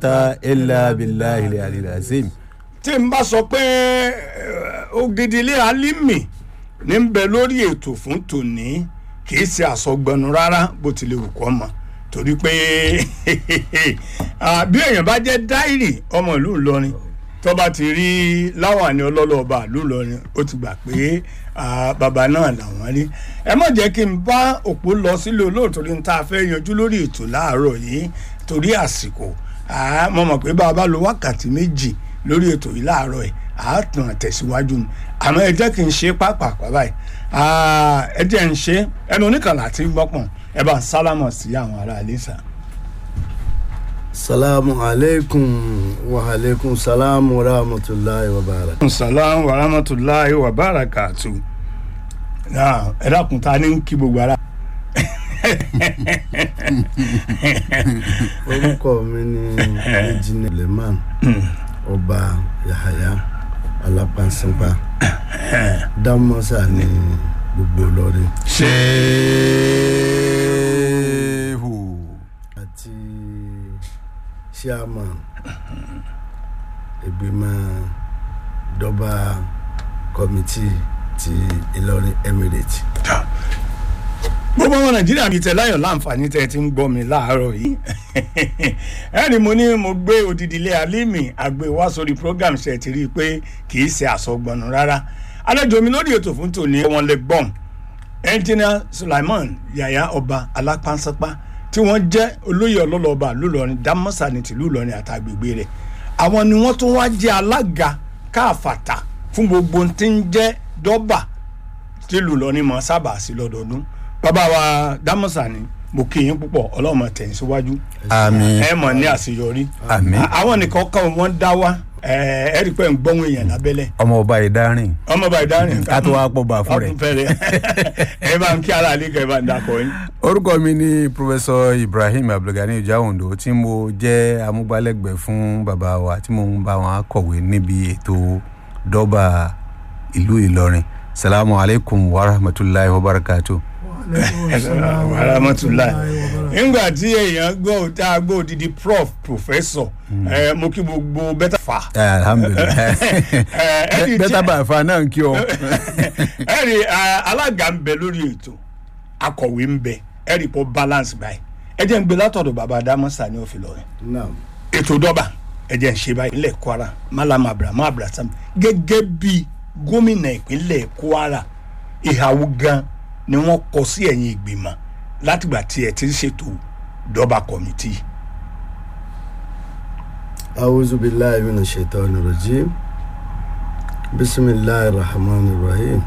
ta illa billahi al-ali al-azim. tí n bá sọ pé eh, Ògìdìlé Álímì ní ń bẹ lórí ètò fún tòní kì í ṣe àsọgbọnù rárá bó tilẹ̀ wù kọ́ mọ́ torí pé ah, bí èèyàn bá jẹ́ dáìrì ọmọ ìlú Ìlọrin tó bá ti rí láwàní ọlọ́lọ́ọ̀bà ìlú Ìlọrin ó ti gbà pé ah, bàbá náà làwọn rí ẹ má jẹ́ kí n bá òpó lọ sílé olóòtú ní tá a fẹ́ yanjú lórí ètò láàárọ̀ yìí torí àsìkò Ah, mo mọ̀ pé bá a bá lo wákàtí méjì lórí ètò yìí láàárọ̀ ẹ̀ á tàn tẹ̀síwájú ni àmọ́ ẹ jẹ́ kí n ṣe pápákọ̀ báyìí Ah, ẹ jẹ́ n ṣe ẹnu oníkànnà àti gbọ́pọ̀n ẹ bá ń sálámọ̀ sí àwọn ará ilé sà. salamu alaikum wa alaikum salamu wa rahmatulahi wa barakatuh. salaam wa rahmatulahi wa barakatu. Náà, ẹ dákun ta ni ń kí gbogbo ara. orúkọ mi ni ejina leman ọba yahaya alapansinpa damosa ní gbogbo Ìlọrin ṣéhù. àti chairman ìgbìmọ̀ dọ́bà kọ́mítì ti Ìlọrin emirate. gbogbo ọmọ nàìjíríà bíi tẹ láyọ̀ láǹfààní tẹ ti ń gbọ́ mi láàárọ̀ yìí ẹni mo ní mo gbé Òdìdílé Álímì àgbè wá sórí program ṣe ti rí i pé kì í ṣe àsọgbọnù rárá àlejò mi lórí ètò fún tòní wọn lè gbọ́n ẹnjìnà Sulaiman Yahaya ọba alápánsápá tí wọ́n jẹ́ olóyè ọlọ́lọ́ba lùlọrin dámọ́sà ní tìlú Ìlọrin àtàgbègbè rẹ̀ àwọn ni wọ́n tún wá jẹ́ alága káàfàtà fún gbogbo tí ń jẹ́ dọ́bà tìlú Ìlọrin mọ́ sábà sí lọ́dọọdún bàbá wa dámọ́sà ni mo kí yín púpọ̀ ọlọ́mọ tẹ̀yìn síwájú àmín ẹ mọ̀ ní àṣeyọrí àmín. àwọn nìkan kan wọ́n dá wa ẹ ẹ rí i pé ń gbọ́n èèyàn lábẹ́lẹ̀ ọmọ ọba ìdárìn ọmọ bá ìdárin ká tó wá pọ̀ bá fún rẹ̀. fẹ́rẹ̀ ẹ bá ń kí ara àlẹ́ kẹ́ ẹ bá ń dakọ̀ yín. orúkọ mi ni professor ibrahim abdulgani ojaondo tí mo jẹ́ amúgbálẹ́gbẹ̀ẹ́ fún bàbá wa tí mo ń bá wọn kọ̀wé níbi ètò dọ́bà ìlú ìlọrin salamu alaykum wa rahmatulahi wa barakatu. wàhámàtúláì nígbà tí èèyàn gbọ́ tá a gbọ́ odidi prof professor ẹ mo kí gbogbo bẹ́tà fà. alhamdulilayi ẹ rí bẹ́tà bá a fa náà ń kí ọ. ẹ rí alága ń bẹ lórí ètò akọ̀wé ń bẹ ẹ rí pọ̀ balance báyìí ẹ jẹ́ ń gbé látọ̀dọ̀ bàbá adámọ́sá ní òfin lọ́rẹ́ naam ètò dọ́bà ẹ jẹ́ ń ṣe báyìí nílẹ̀ kwara malam abrahamu abraham gẹ́gẹ́ bí gómìnà ìpínlẹ̀ kwara ìhàwó gan ni wọ́n kọ sí ẹ̀yìn ìgbìmọ̀ látìgbà tí ẹ ti ń ṣètò dọ́bà kọ́mítì. awuzu bilayi mina shaitan rajim bisimilayi rahman rahim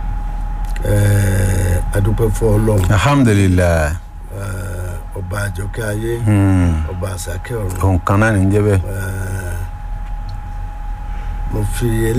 ẹẹ adúpẹ́ fún Ọlọ́run alhamdulilayi ẹẹ ọba àjọkẹ́ ayé ọba àsàkẹ́ ọ̀run òun kan náà ní jẹ́ bẹ́ẹ̀. ẹẹ mo fi